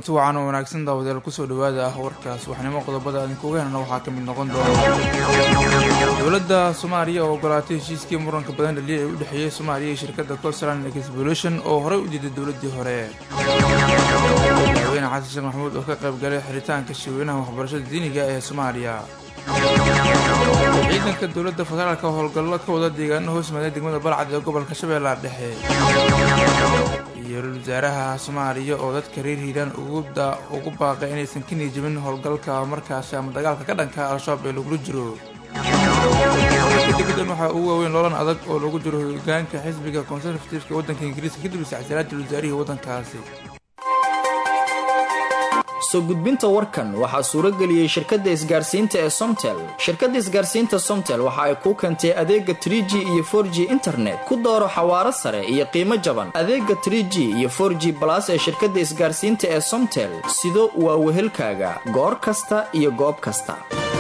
kulanti wacan oo wanaagsan daawadayaal kusoo dhawaada ah warkaas waxnimo qodobada idinkuga helna waxaa ka mid noqon doona dowladda soomaaliya oo ogolaatay heshiiskii muranka badan dhaliya ee u dhexeeyey soomaaliya iyo shirkadda coastland expolution oo horey u diiday dowladdii hore madaxweyne xasan sheekh maxamuud oo ka qayb galay xiritaanka shirweynaha waxbarashada diiniga ee soomaaliya ciidanka dowladda federaalka howlgallo ka wada deegaano hoos maaday degmada balcad ee gobolka shabeellaha dhexe iyo ra-iisul wasaaraha soomaaliya oo dadka reer hiiraan ugu baaqay inaysan ka niijabin howlgalka markaasi ama dagaalka ka dhanka al-shabaab ee lagula jiro degdan waxaa ugu waaweyn loolan adag oo lagu jiro hogaanka xisbiga conservativeka waddanka ingiriiska kadib isacsilaadii wasaarihii waddankaasi soo gudbinta warkan waxaa suurageliyey shirkadda isgaarsiinta ee somtel shirkadda isgaarsiinta somtel waxa ay kuu keentay adeega tr g iyo for g internet ku dooro xawaaro sare iyo qiimo jaban adeega tr g iyo for g balas ee shirkadda isgaarsiinta ee somtel sido waa wehelkaaga goor kasta iyo goob kasta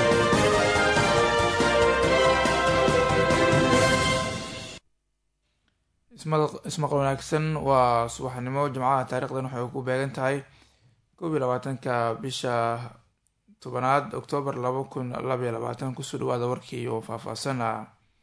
ismaqal wanaagsan waa subaxnimo jimcaha taarikhdan waxay ku beegan tahay koob iyo labaatanka bisha tobanaad oktoobar laba kun labaiyo labaatan kusoo dhawaada warkii oo faahfaahsana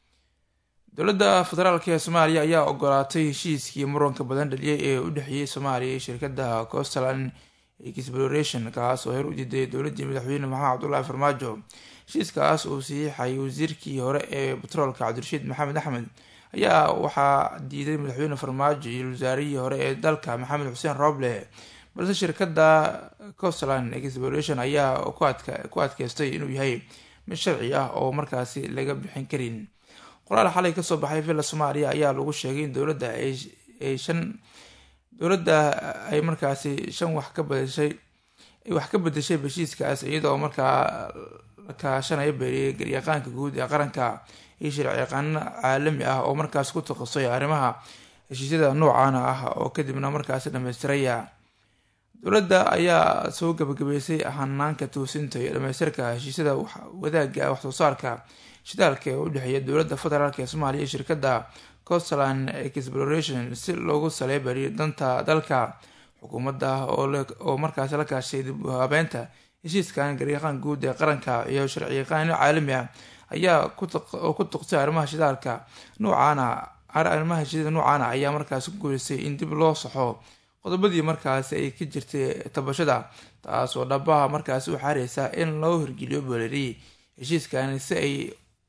dowladda federaalk ee soomaaliya ayaa ogolaatay heshiiskii muranka badan dhaliyay ee u dhexeeyey soomaaliya iyo shirkadda coastland exploration kaas oo heer u diiday dowladdii madaxweyne maxamed cabdullaahi farmaajo heshiiskaas uu saxiixayay wasiirkii hore ee batroolka cabdirashiid maxamed axmed ayaa waxaa diiday madaxweyne farmaajo iyo wasaarihii hore ee dalka maxamed xuseen rooble balse shirkadda coastland exploration ayaa ku adkeystay inuu yahay mid sharci ah oo markaasi laga bixin karin qoraal xalay kasoo baxay villa soomaaliya ayaa lagu sheegay in dowladda ay shan dowladda ay markaasi shan wax ka badashay wax ka bedeshay heshiiskaas iyadoo markaa la kaashanaya garyaqaanka guud ee qaranka iyo sharci yaqaano caalami ah oo markaas ku takasay arrimaha heshiisyada noocaana ah oo kadibna markaasi dhamaystiraya dowladda ayaa soo gabagabeysay hanaanka toosinta iyo dhamaystirka heshiisyada wadaaga waxsoo saarka shidaalka ee u dhexeeya dowladda federaalk ee soomaaliya iyo shirkadda coastland exploration si loogu saleybariyo danta dalka xukuumadda oo markaasi la kaashay dib habeynta heshiiskan garyaqaan guud ee qaranka iyo sharciyaqaano caalami ah ayaa ku tuqsay arrimaha shidaalka noocaana arrimaha heshiisyada noocaana ayaa markaasi ku guuleysay in dib loo saxo qodobadii markaasi ay ka jirtay tabashada taas oo dhabaha markaasi u xaareysa in loo hirgeliyo booleriy heshiiskani si ay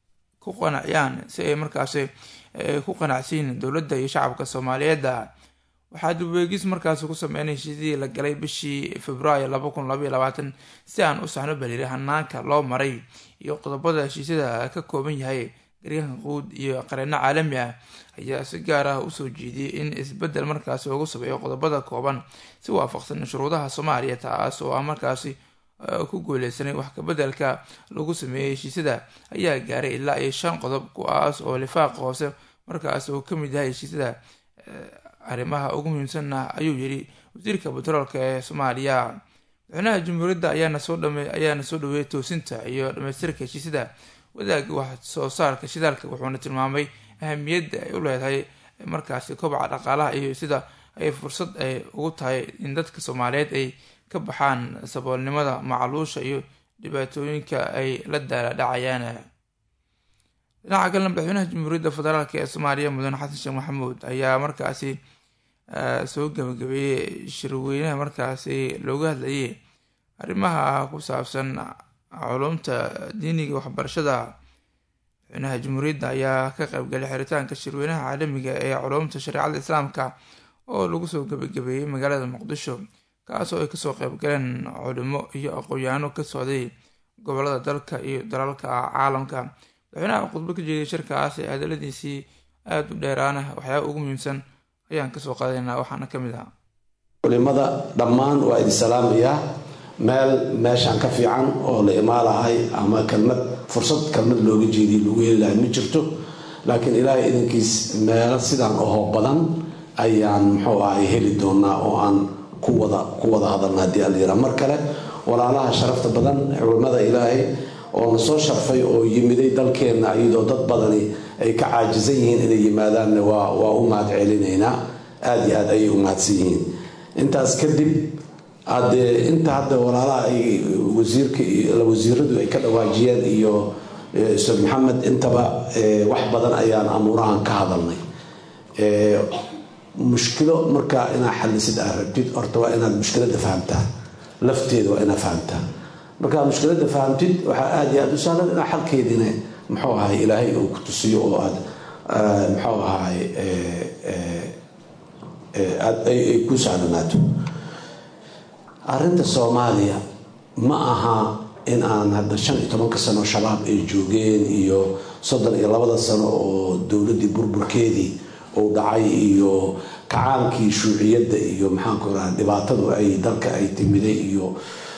ku qanaciyaan si ay markaasi ku qanacsiin dowladda iyo shacabka soomaaliyeedda waxaa dibweegis markaasi ku sameynay heshiisyadii la galay bishii februaayo laba kun labaiyo labaatan si aan u saxno baliri hanaanka loo maray iyo qodobada heshiisyada ka kooban yahay garyahanka quud iyo qareeno caalami ah ayaa si gaar ah usoo jeediyey in isbedel markaasi ugu sabeeyo qodobada kooban si waafaqsan shuruudaha soomaaliya taas oo ah markaasi ku guuleysanay wax kabedelka lagu sameeyey heshiisyada ayaa gaaray ilaa iyo shan qodob kuwaas oo lifaaqa hoose markaasi uu kamid yahay heshiisyada arrimaha ugu muhiimsanna ayuu yiri wasiirka batroolka ee soomaaliya madaxweynaha jamhuuriyadda ayaana soo ayaana soo dhaweeyay toosinta iyo dhamaystirka heshiisyada wadaaga wax soo saarka shidaalka wuxuuna tilmaamay ahamiyadda ay u leedahay markaasi kobaca dhaqaalaha iyo sida ay fursad ay ugu tahay in dadka soomaaliyeed ay ka baxaan saboolnimada macluusha iyo dhibaatooyinka ay la daala dhacayaan dhinaca kalena madaxweynaha jamhuuriyadda federaalk ee soomaaliya mudane xasan sheekh maxamuud ayaa markaasi soo gabagabeeyey shirweynaha markaasi looga hadlayay arrimaha ku saabsan culumta diiniga waxbarashada madaxweynaha jamhuuriyadda ayaa ka qaybgalay xiritaanka shirweynaha caalamiga ee culumta shareecada islaamka oo lagu soo gabagabeeyey magaalada muqdisho kaas oo ay kasoo qaybgaleen culimo iyo aqoon-yaano ka socday gobolada dalka iyo dalalka caalamka madaxweynaha khudbo ka jeediyay shirkaas ee hadaladiisii aada u dheeraana waxyaaba ugu muhiimsan ayaan kasoo qaadaynaa waxaana ka mid ahaa culimada dhammaan waa idin salaamayaa meel meeshaan ka fiican oo la imaalahay ama kelmad fursad kelmad looga jeediya lagu heli lahay ma jirto laakiin ilaahay idankiis meelo sidaan ohoo badan ayaan muxuu ahay heli doonaa oo aan ku wada ku wada hadalna haddii alyira mar kale walaalaha sharafta badan culimmada ilaahay oo na soo sharfay oo yimiday dalkeenna iyadoo dad badani ay ka caajisan yihiin inay yimaadaanna waa u mahad celinaynaa aada iyo aad ayay u mahadsan yihiin intaas kadib hadee inta hadda walaalaha ay wasiirka wasiiradu ay ka dhawaajiyeen iyo ustaad maxamed intaba wax badan ayaan amuurahan ka hadalnay mushkilo markaa inaad xalisid aad rabtid horta waa inaad mushkilada fahamtaa lafteeda waa inaad fahamtaa markaa mushkilada fahamtid waxaa aada iyo aada u sahlan inaa xalkeediina muxuu ahay ilaahay uu ku tusiyo oo aad muxuu ahay ay ku sahlanaato arrinta soomaaliya ma aha in aan hadda shan iyo tobanka sano shabaab ay joogeen iyo soddon iyo labada sano oo dowladdii burburkeedii uu dhacay iyo kacaankii shuuciyadda iyo maxaanku raha dhibaatadu ay dalka ay timiday iyo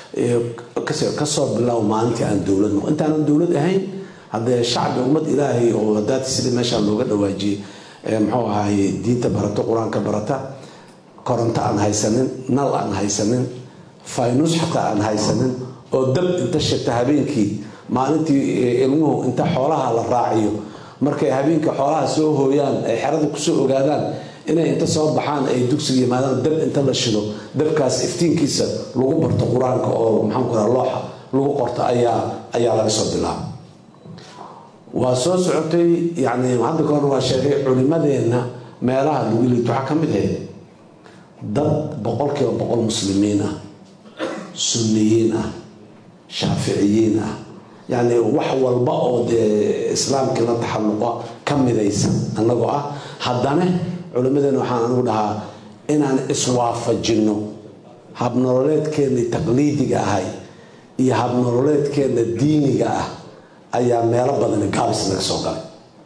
kasoo bilow maalintii aan dowlad noqo intaanan dowlad ahayn haddee shacbi ummad ilaahay oo hadaati sidii meeshaan looga dhawaajiyey muxuu ahaay diinta barato qur-aanka barata koronto aan haysanin nal aan haysanin faynus xataa aan haysanin oo dab inta shita habeenkii maalintii ilmuhu inta xoolaha la raaciyo markay habeenka xoolaha soo hooyaan ay xerada kusoo ogaadaan inay inta soo baxaan ay dugsiga yimaadaan dab inta la shido dabkaas iftiinkiisa lagu barto qur-aanka oo maxaanku raha looxa lagu qorto ayaa ayaa laga soo bilaaba waa soo socotay yani hadda ka hor waa sheegay culimadeenna meelaha lagu liito waxaa ka mid ahayd dad boqolkiiba boqol muslimiin ah sunniyiin ah shaaficiyiin ah yacni wax walba oo dee islaamkii la taxalluqa ka midaysan annagoo ah haddana culimmadeena waxaan anigu dhahaa inaan iswaafajinno habnololeedkeennii taqliidiga ahay iyo habnololeedkeenna diiniga ah ayaa meelo badani gaabis naga soo galay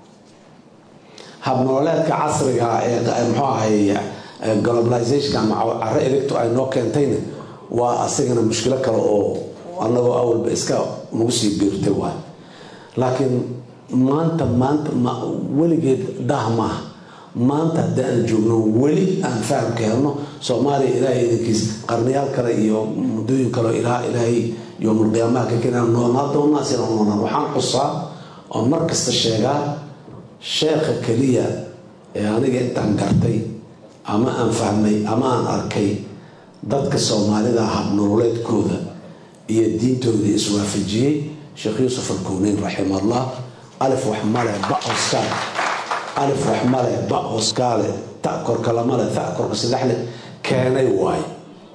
habnololeedka casriga ee muxuu ahay globalization ama caro elegto ay noo keentayna waa asigana mushkilo kale oo annagoo awalba iska nagu sii biirtay waay laakiin maanta maanta weligeed daah maaha maanta haddii aan joogno weli aan fahamka helno soomaaliya ilaahay idankiis qarniyaal kale iyo muddooyin kale ilaa ilaahay yowmulqiyaamaha ka keenaan noolnaa doonaa sina noolnaan waxaan xusaa oo mar kasta sheegaa sheekha keliya ee aniga intaan gartay ama aan fahmay ama aan arkay dadka soomaalida habnololeedkooda iyo diintooda iswaafajiyey sheekh yuusuf alkowneyn raximahullah alif wax male ba hoskaale alif wax male ba hoskaale ta korka lamale ta korka saddexle keenay waayo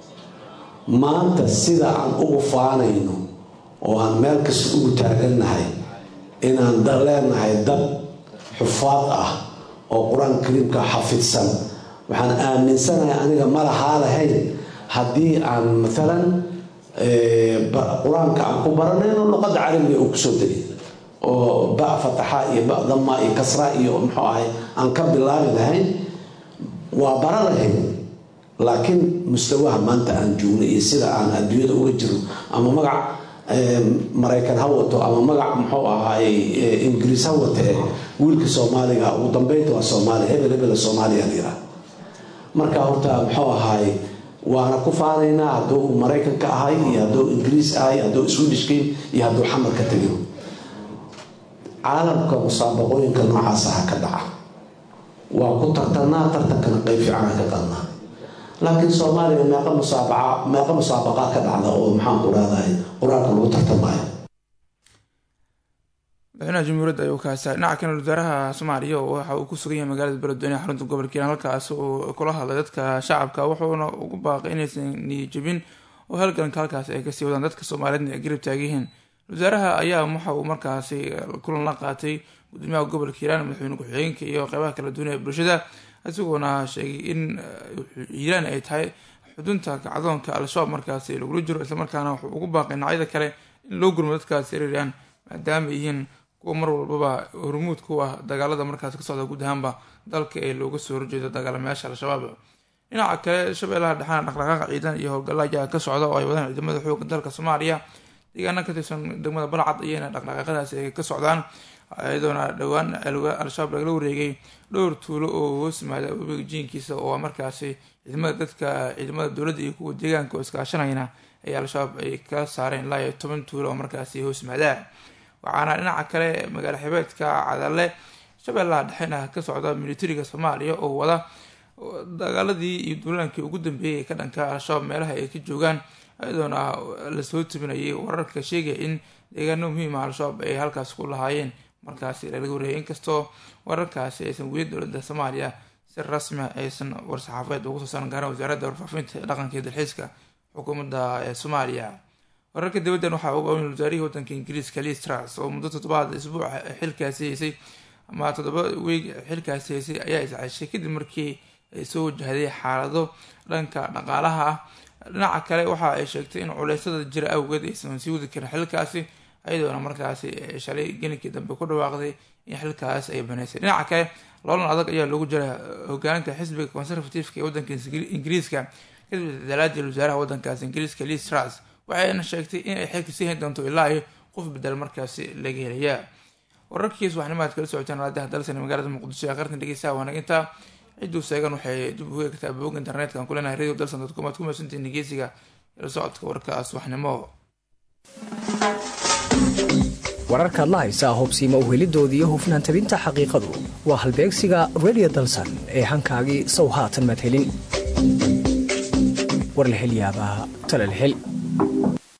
maanta sida aan ugu faanayno oo aan meel kasta ugu taagannahay inaan leenahay dad xufaad ah oo qur-aanka kariimka xafidsan waxaan aaminsanahay aniga ma lahaa lahayn haddii aan maalan qur-aanka aan ku baranayno luqadda carabiga uu kusoo degay oo ba fataxa iyo ba dama iyo kasra iyo muxuu ahay aan ka bilaabi lahayn waa bara lahayn laakiin mustawaha maanta aan joogno iyo sida aan adduunyada uga jirno ama magac maraykan ha wato ama magac muxuu ahaay ingiriis ha wata ee wiilka soomaaliga ugu dambeynta waa soomaaliya hebel hebel soomaaliya layidhaha marka horta muxuu ahaay waana ku faanaynaa hadduu maraykanka ahay iyo hadduu ingiriis ahay hadduu swedishkin iyo hadduu xamar ka tegin caalamka musaabaqooyinka noocaas aha ka dhaca waa ku tartanaa tartankana qeyb fiicana ka qadnaa laakiin soomaaliya meeqa musaabaca meeqa musaabaqaa ka dhacda oo maxaan ku rahdahay qur-aanka lagu tartamaayo madaxweynaha jamhuuriyadda ayuu kaasa dhinaca kale wasaaraha soomaaliya waxa uu ku sugan yahay magaalada beledweyne xarunta gobolka hiiraan halkaas uu kula hadlay dadka shacabka wuxuuna ugu baaqay inaysan niyijabin oo halganka halkaas ay kasii wadaan dadka soomaaliyeedna ay garab taagan yihiin wasaaraha ayaa waxa uu markaasi kulan la qaatay gudoomiyaha gobolka hiiraan madaxweyne ku-xigeenka iyo qeybaha kala duwan ee bulshada isagoona sheegay in hiiraan ay tahay xudunta kacdoonka al-shabaab markaasi lagula jiro islamarkaana wuxuu ugu baaqay dhinacyada kale in loo gurmo dadkaasi ereeraan maadaama yihiin kuwa mar walbaba hormuud ku ah dagaalada markaas ka socda guud ahaanba dalka ee looga soo horjeedo dagaalamayaasha al-shabaab dhinaca kale shabeellaha dhexaana dhaqdhaqaaqa ciidan iyo howlgalla ayaa ka socda oo ay wadaan ciidamada xooga dalka soomaaliya deegaana ka tirsan degmada balcad ayayna dhaqdhaqaaqadaasi ay ka socdaan iyadoona dhowaan al-shabaab lagala wareegay dhowr tuulo oo hoos yimaada webiga jiinkiisa oo markaasi ciidamada dadka ciidamada dowladda iyo kuwa deegaanka oo iskaashanayna ay al-shabaab ay ka saareen ilaa iyo toban tuulo oo markaasi hoos yimaada waxaana dhinaca kale magaalo xibeedka cadalle shabeellaha dhexena ka socda militariga soomaaliya oo wada dagaaladii iyo duulaankii ugu dambeeyay ka dhanka al-shabaab meelaha ay ka joogaan iyadoona lasoo tebinayay wararka sheegaya in deegaano muhiima al-shabaab ay halkaas ku lahaayeen markaasi laga wareeyay inkastoo wararkaasi aysan weli dowladda soomaaliya si rasmi aysan war-saxaafadeed ugu soo saaran gaaran wasaaradda warfaafinta ee dhaqanka iyo dalxiiska xukuumadda ee soomaaliya wararka dibaddan waxaa uga oyn wasaarihii wadanka ingiriiska liz truss oo muddo toddobaad isbuuca xilkaasi haysay ama toddoba weeg xilkaasi haysay ayaa isceshay kadib markii ay soo wajahday xaalado dhanka dhaqaalaha ah dhinaca kale waxa ay sheegtay in culeysyada jira awgeed aysan sii wadi karin xilkaasi iyadoona markaasi shalay gelinkii dambe ku dhawaaqday in xilkaas ay baneysay dhinaca kale loolan adag ayaa loogu jira hogaaninta xisbiga conservativeka ee wadanka ingiriiska kadib dalaadii wasaaraha wadankaas ingiriiska liz truss waxayna sheegtay in ay xilka sii hayn doonto ilaa iyo qof bedel markaasi laga helaya wararkiis waxnimaad kala socoteen raadiha dalsan magaalada muqdisho ee qartan dhegeystaha wanaginta cidduu seegan waxay dib ugu eegtaa boog internetka aan kulenahay radio dalsan dot com aad ku mahadsantihiin dhegeysiga ila socodka warkaas waxnimo wararkaad la haysaa hubsiima uhelidoodii iyo hufnaan tabinta xaqiiqadu waa halbeegsiga radio dalsan ee hankaagii sow haatan madhelin warlahelyaabaha talalhel